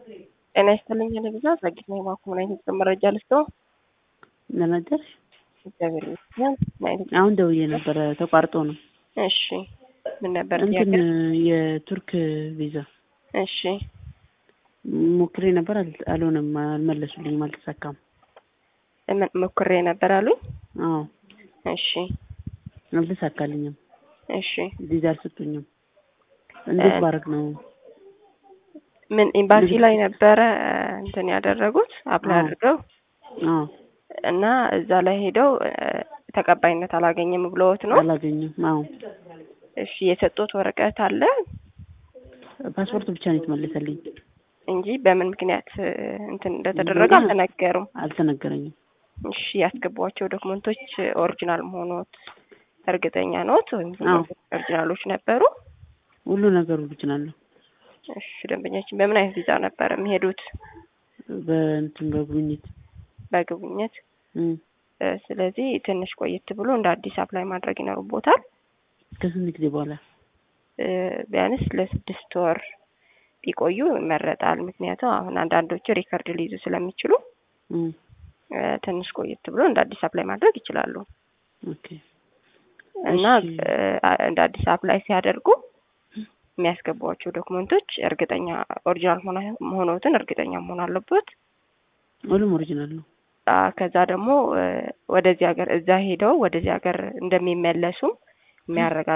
ጤና ይስጥልኝ ለብዛ ጸጊት ነው የማኩ ምን አይነት መረጃ ልስጠው? ለነገርሽ እግዚአብሔር ይመስገን። ምን አይነት አሁን ደውዬ ነበረ ተቋርጦ ነው። እሺ ምን ነበር እንትን ጥያቄ? የቱርክ ቪዛ እሺ ሞክሬ ነበር፣ አል- አልሆነም፣ አልመለሱልኝም፣ አልተሳካም። ምን ሞክሬ ነበር አሉኝ። አዎ እሺ አልተሳካልኝም፣ እሺ ቪዛ አልሰጡኝም። እንዴት ባረግ ነው? ምን ኤምባሲ ላይ ነበረ እንትን ያደረጉት አፕላይ አዎ። አድርገው አዎ እና እዛ ላይ ሄደው እ፣ ተቀባይነት አላገኘም ብለውት ነው። አላገኘም። አዎ እሺ የሰጡት ወረቀት አለ ፓስፖርት ብቻ ነው የተመለሰልኝ፣ እንጂ በምን ምክንያት እ፣ እንትን እንደተደረገ እንደሆነ አልተነገሩም። አልተነገረኝም። እሺ ያስገቧቸው ዶክመንቶች ኦሪጂናል መሆኖት እርግጠኛ ኖት ወይም አዎ። ኦሪጂናሎች ነበሩ? ሁሉ ነገሩ ኦሪጂናል ነው። እሺ ደንበኛችን በምን አይነት ቪዛ ነበር የሚሄዱት? በእንትን በጉብኝት በጉብኝት እም፣ እ፣ ስለዚህ ትንሽ ቆየት ብሎ እንደ አዲስ አፕላይ ማድረግ ይኖርቦታል። ከስንት ጊዜ በኋላ እ፣ ቢያንስ ለስድስት ወር ቢቆዩ ይመረጣል። ምክንያቱም አሁን አንዳንዶቹ ሪከርድ ሊይዙ ስለሚችሉ እም፣ እ፣ ትንሽ ቆየት ብሎ እንደ አዲስ አፕላይ ማድረግ ይችላሉ ኦኬ እና እሺ። እ፣ እንደ አዲስ አፕላይ ሲያደርጉ የሚያስገቧቸው ዶክመንቶች እርግጠኛ ኦሪጂናል መሆና- መሆኖትን እርግጠኛ መሆን አለበት። ሁሉም ኦሪጂናል ነው። አ፣ ከዛ ደግሞ እ፣ ወደዚህ ሀገር እዛ ሄደው ወደዚህ ሀገር እንደሚመለሱም የሚያረጋግጥ